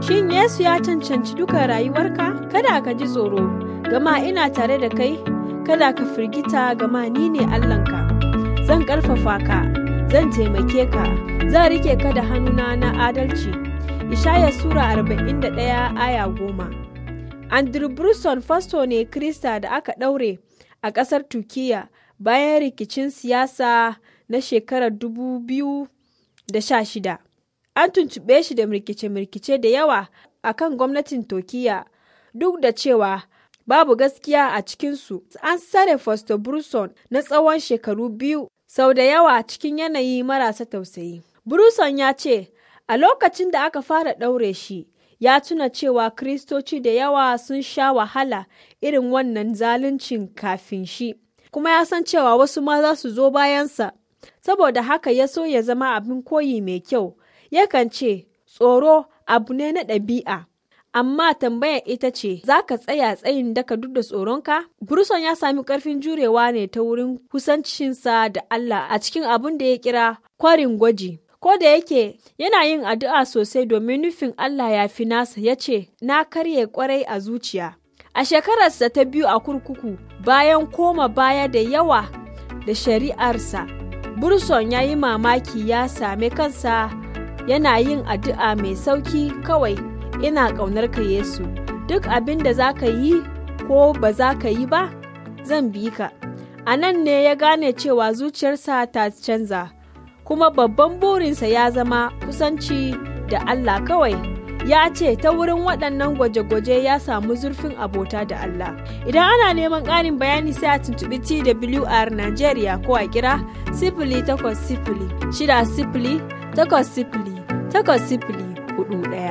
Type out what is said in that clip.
Shin Yesu ya cancanci duka rayuwarka? Kada ka ji tsoro, gama ina tare da kai, kada ka firgita gama ni ne Allahnka. Zan ƙarfafa ka, zan taimake ka, zan rike ka da hannuna na adalci. Ishaya Sura 41 aya goma. Andrew Bruson fasto ne Krista da aka ɗaure a ƙasar Turkiyya bayan rikicin siyasa na shekarar 2016. An tuntuɓe shi da mirkice-mirkice da yawa a kan gwamnatin Turkiyya duk da cewa babu gaskiya a cikinsu. An sare Fasto Bruson na tsawon shekaru biyu sau da yawa cikin yanayi marasa tausayi. Bruson ya ce, a lokacin da aka fara ɗaure shi, ya tuna cewa Kiristoci da yawa sun sha wahala irin wannan zaluncin kafin shi, kuma ya san cewa wasu ma za su zo bayansa. Saboda haka ya so ya zama abin koyi mai kyau, yakan ce, tsoro abu ne na ɗabi'a. Amma tambayar ita ce, za ka tsaya tsayin daka duk da tsoronka? Bruson ya sami ƙarfin jurewa ne ta wurin kusancinsa da Allah a cikin abin da ya kira kwarin gwaji. Ko da yake yana yin addu'a sosai domin nufin Allah ya fi nasa ya ce, Na karye kwarai a zuciya. A shekararsa ta biyu a kurkuku bayan koma baya da yawa da shari'arsa, Burson ya yi mamaki ya same kansa yana yin addu'a mai sauki kawai ina ƙaunar ka Yesu. Duk abin da za ka yi ko ba za ka yi ba, zan bi ka. A nan ne ya gane cewa zuciyarsa ta canza. kuma babban burinsa ya zama kusanci da Allah kawai. Ya ce ta wurin waɗannan gwaje-gwaje ya samu zurfin abota da Allah. Idan ana neman ƙarin bayani sai a tuntuɓi TWR Najeriya ko a kira sifili takwas sifili shida sifili takwas sifili takwas sifili hudu ɗaya.